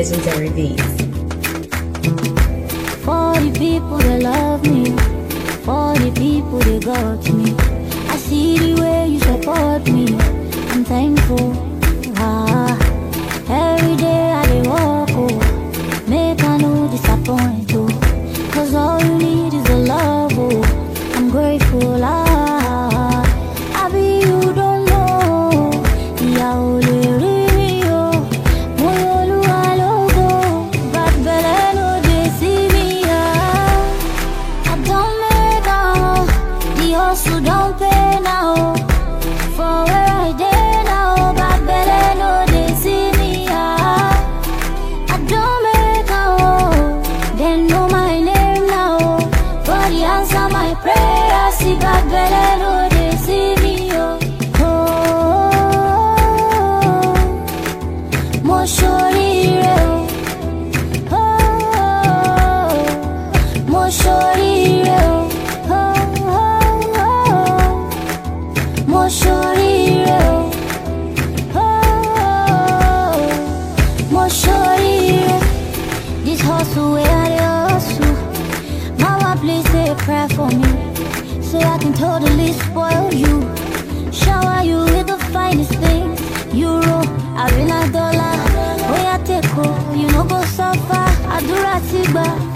legendary beats. For the people that love me, for the people that got me. I see the way you support me. I'm thankful. Ah, every day I dey walk, oh, make I no disappoint, oh. Cause all you need is a love, oh. I'm grateful, ah. I be you don't know. Ìyà ò lè rí mi o. Mo yọ Olúwa lógo. Bad belle no dey see me, ah. I don't make am, the hustle don't pay now. For where I dey now, bad belle no dey see me, ah. I don't make am, they know my name now. God he answer my prayer, see bad belle no dey see me, oh. Oh, mo ṣoríire o. Oh, mo ṣoríire o. Oh, mo ṣoríire o. Oh, mo ṣoríire. This hustle wey I dey hustle, mama please say a prayer for me, so I can totally spoil you, shower you with the finest things, euro, arena dollar, oya take o, you no go suffer, àdúrà ti gbà.